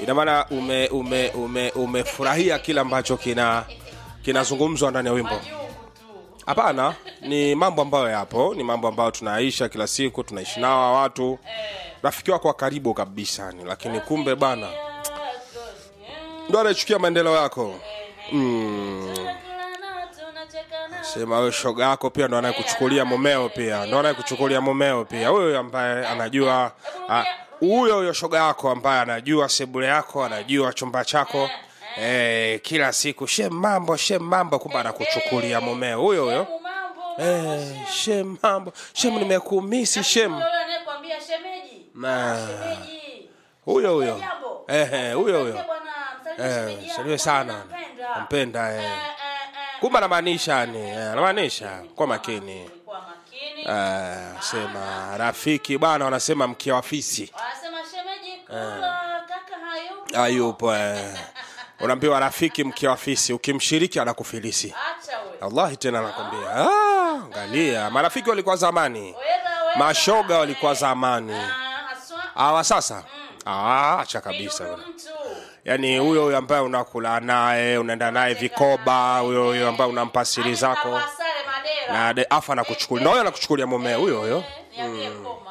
ina maana ume ume ume umefurahia kile ambacho kina kinazungumzwa ndani ya wimbo hapana ni mambo ambayo yapo ni mambo ambayo tunaisha kila siku tunaishi nao hawa watu rafiki wako wa karibu kabisa ni lakini kumbe bana ndo anaichukia maendeleo yako mm. sema huyo shoga yako pia ndo anayekuchukulia mumeo pia ndo anayekuchukulia mumeo pia huyo ambaye anajua ah, huyo huyo shoga yako ambaye anajua sebule yako anajua chumba chako eh, kila siku shem mambo shem mambo kumbe anakuchukulia mumeo huyo huyo eh, shem mambo shem nimekumisi shem anayekwambia shemeji Na. Ah, shemeji huyo huyo Jambo. Eh, eh, huyo huyo Msalimie bwana, msalimie Eh, shemeji yako, salimie sana nampenda. nampenda eh. Eh, eh, eh. kumbe anamaanisha ni eh, anamaanisha kwa makini Kuwa makini eh, sema rafiki bwana wanasema mkia wa fisi wanasema shemeji kula kaka hayupo hayupo eh. unaambiwa rafiki mkia wa fisi ukimshiriki anakufilisi acha we allahi tena anakwambia ah, angalia marafiki walikuwa zamani Wera, wera. mashoga walikuwa zamani Ah, haswa awa sasa ah, acha kabisa Yudo bwana. mtu yaani huyo huyo ambaye unakula naye unaenda naye vikoba huyo huyo ambaye unampa siri zako Anavaa sare madera na de- afa anakuchukulia na huyo anakuchukulia mumeo huyo huyo Eh, niambie koma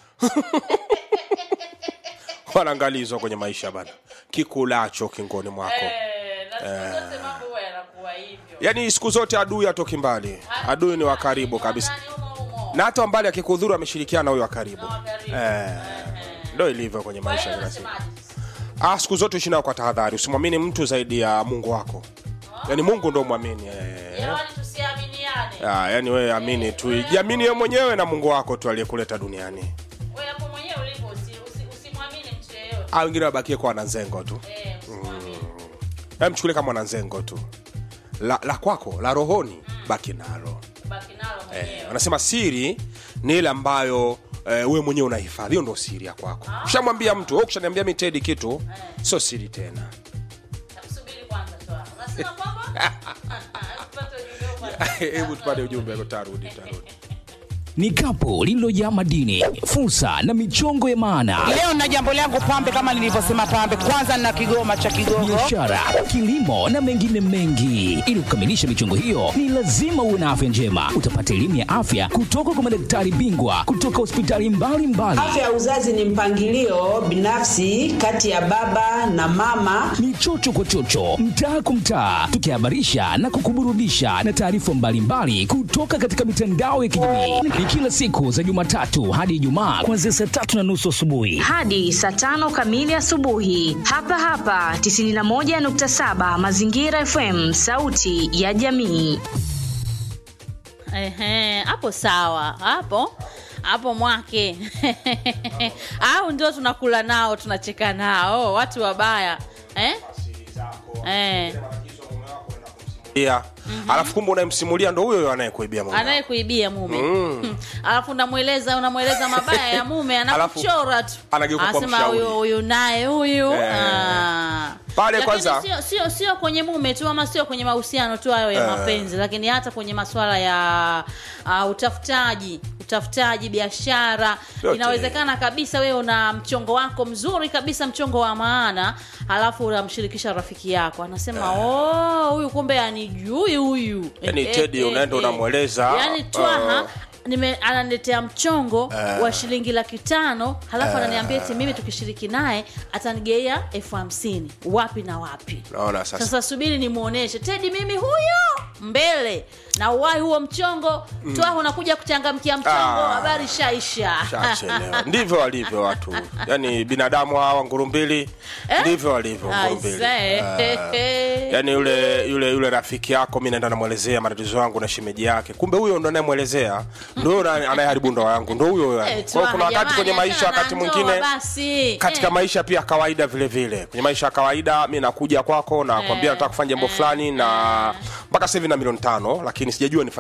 wanaangalizwa kwenye maisha bana kikulacho kingoni mwako Eh, na siku zote mambo huwa yanakuwa hivyo yaani siku zote adui atoki mbali adui ni wa karibu kabisa Ndani humo humo. na hata mbali akikudhuru ameshirikiana na huyo wa karibu Wa karibu. eh, ndo ilivyo kwenye Kwa maisha hiyo kila siku unasemaje? ah, siku zote ishi nao kwa tahadhari usimwamini mtu zaidi ya mungu wako yaani mungu ndo mwamini eh. Jamani tusiaminiane ah, yaani wewe amini tu jiamini wewe mwenyewe na mungu wako tu aliyekuletea duniani wewe hapo mwenyewe ulipo usi- usi- usimwamini mtu yeyote ah, wengine wabakie kwa wananzengo tu Eh, usimwamini. Yaani mchukulie kama wananzengo tu la, la kwako la rohoni baki nalo baki nalo mwenyewe eh, wanasema siri ni ile ambayo eh, we mwenyewe unahifadhi hiyo ndo siri ya kwako ushamwambia mtu wewe ukishaniambia mi tedi kitu sio siri tena Subiri kwanza tu hapo. Unasema kwamba tupate ujumbe huu kwanza. hebu tupate ujumbe tutarudi tutarudi ni kapu lililojaa madini fursa na michongo ya maana Leo na jambo langu pambe, kama nilivyosema pambe, kwanza na kigoma cha Kigogo. biashara kilimo na mengine mengi ili kukamilisha michongo hiyo ni lazima uwe na afya njema utapata elimu ya afya kutoka kwa madaktari bingwa kutoka hospitali mbalimbali Afya ya uzazi ni mpangilio binafsi kati ya baba na mama. ni chocho kwa chocho mtaa kwa mtaa tukihabarisha na kukuburudisha na taarifa mbalimbali kutoka katika mitandao ya kijamii ni kila siku za jumatatu hadi ijumaa kuanzia saa tatu na nusu asubuhi hadi saa tano kamili asubuhi hapa hapa 91.7 mazingira fm sauti ya jamii Ehe, hapo sawa hapo hapo mwake au ndio tunakula nao tunacheka nao watu wabaya eh? Eh. yeah. alafu kumbe unayemsimulia ndo huyo huyo anayekuibia mume wako. anayekuibia mume mm. alafu unamweleza unamweleza mabaya ya mume anakuchora tu anageuka kuwa anasema mshauri. huyu huyu naye huyu Eh. ah. Pale Lakini kwanza- sio, sio, sio kwenye mume tu ama sio kwenye mahusiano tu hayo ya Eh. mapenzi lakini hata kwenye maswala ya uh, utafutaji utafutaji biashara Yote. inawezekana kabisa wewe una mchongo wako mzuri kabisa mchongo wa maana halafu unamshirikisha rafiki yako anasema oh huyu kumbe anijui huyu Yaani Eh, Teddy eh, unaenda eh. unamweleza, yaani twaha uh, nime ananiletea mchongo wa shilingi laki tano halafu ananiambia eti mimi tukishiriki naye atanigeia elfu hamsini wapi na wapi naona sasa sasa subiri nimwonyeshe tedi mimi huyo mbele na uwai huo mchongo mm. twaha unakuja kuchangamkia mchongo Ah. habari shaisha Shachelewa. ndivyo walivyo watu yaani binadamu hawa ngurumbili ndivyo walivyo ngurumbili Aisee. yaani yule yule yule rafiki yako mi naenda namwelezea matatizo yangu na shemeji yake kumbe huyo ndo anayemwelezea ndo huyo ana- anayeharibu ndoa yangu ndo huyo yani. Eh, Kwa hiyo kuna Twaha, wakati kwenye jamani, maisha achana wakati na ndoa mwingine basi. katika Eh. maisha pia kawaida vile vile kwenye maisha ya kawaida mi nakuja kwako na kwambia nataka kufanya jambo fulani na mpaka sasa hivi na milioni tano lakini sijajua nifanye